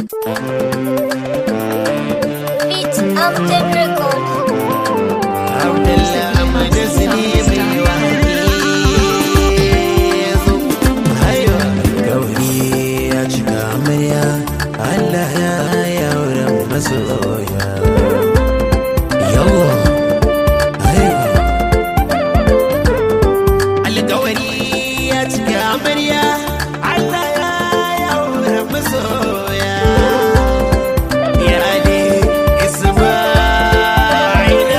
Beat Amjad Record. Abdullah Ahmad Sani mai waƙi zo hayo gauri ya cika amarya Allah ya yaura masoya yawa hayo alƙawari ya cika amarya Allah ya yaura masoya ya ne Isma'ila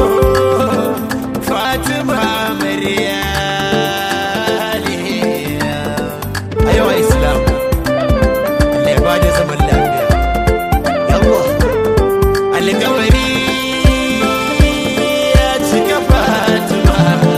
Fatima Maryaliya Ayyuwa Islam Allah ya ba da zaman lafiya Yawwa Alƙawari ya cika Fatima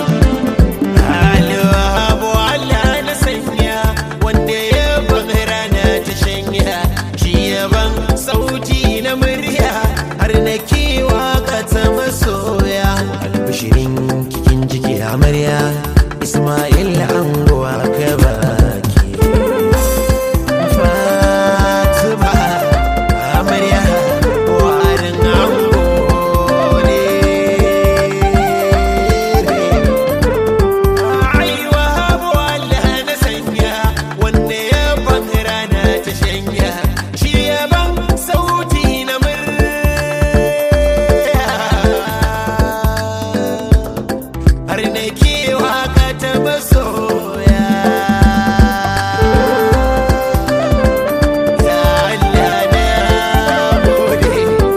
Alwahabu Allah na sanya wanda ya ban rana ta shanya shi yaban sauti na murya har na kewa ka ta masoya albishirin kikin jiki amarya Ismail anguwa ka baki Fatima amarya warin ango ne Aiwa habu Allah na sanya wanda ya ban rana ta shanya shi ya ban sauti na murya har na kewa ka ta masoya ya Allah na gode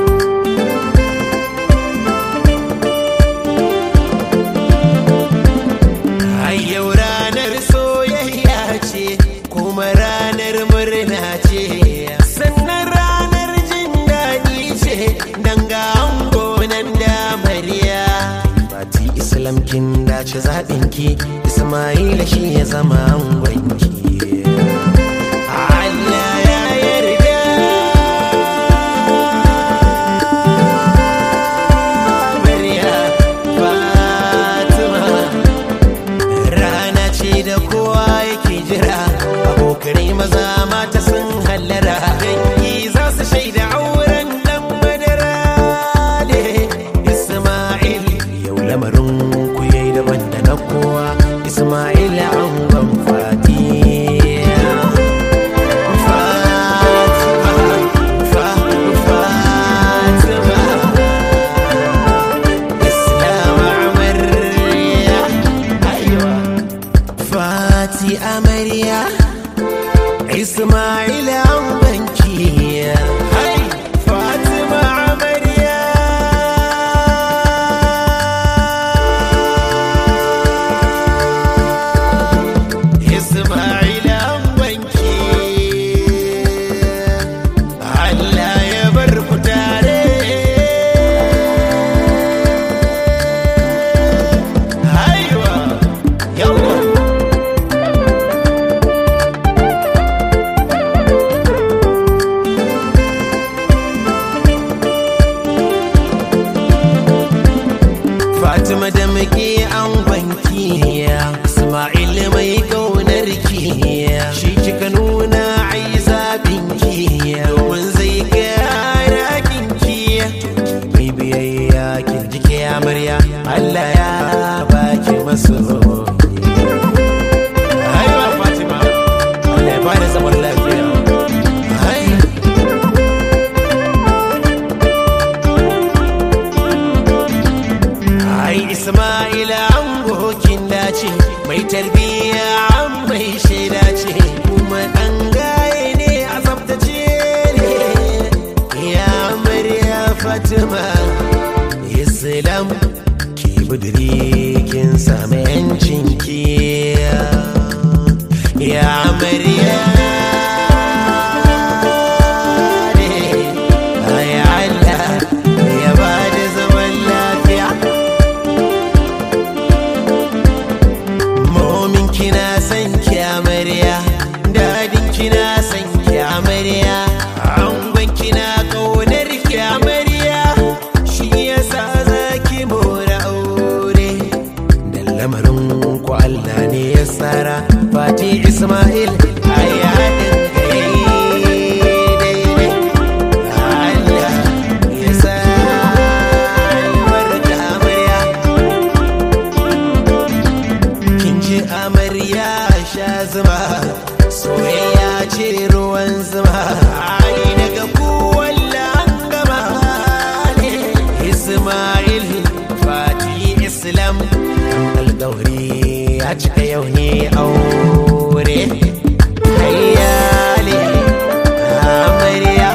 Ai yau ranar soyayya ce kuma ranar murna ce sannan ranar jin daɗi ce dan ga ango nan da mariya Fati Islam kin dace zaɓinki Ismaila shi ya zama angonki Allah ya yarda Mariya Fatima rana ce da kowa yake jira abokanai maza mata sun hallara dangi za su shaida auren dan madara ne isma'il yau lamarin ku yayi daban da na kowa isma'il angon fati Fatima Islam amarya Aiwa Fati amarya Ismail an banki Hai Fatima amarya Ismail an banki Allah ya bar ku tare Aiwa yawa Fatima da muke an banki Ismail mai kaunar ki shi kika nuna ai zabin ki domin zai kara kinki mai biyayya kin jike amarya Allah ya baki maso Haiwa Fatima Allah ya bada zaman lafiya Hai Ai Ismaila an gokin dace mai tarbiyya an mai shaida ce kuma ɗan gaye ne a tsaftace ne ya amarya Fatima Islam ki budiri kin sami yancin ki ya amarya ne ai Allah ya bada zaman lafiya Momin kina san ki amarya Dadin kina san ki amarya Angon kina kaunar ki amarya Shi yasa za ki mora aure Dan isma ai daga kuwalla an gama ne ismail fati islam alƙawari ya cika yau ne aure hayyale amarya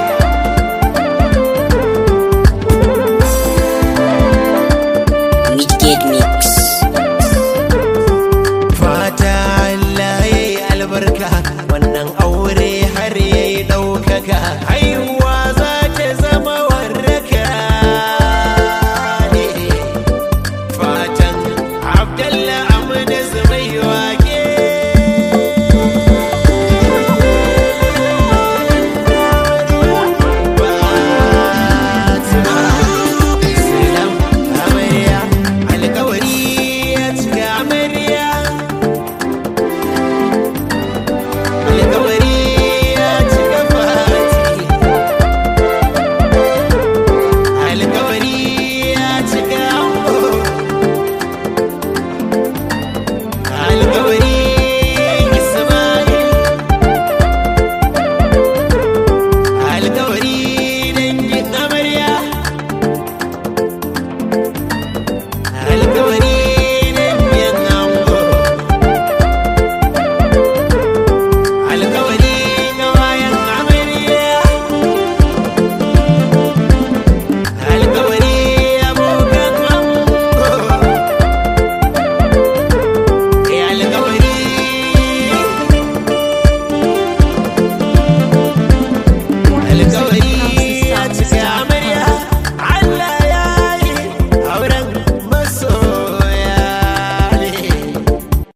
Midgate Mix. fata Allah ya yi albarka wannan aure har ya yi ɗaukaka haihuwa za ta zama warraka ne fatan abdallah amina zubai wake Salam amarya alkawari ya cika amarya alkawari ya cika fati alkawari ya cika ango alkawari ismail alkawari dangin amarya alkawari dangin ango alkawari ga bayan amarya alkawari abokan ango ya alkawari alkawari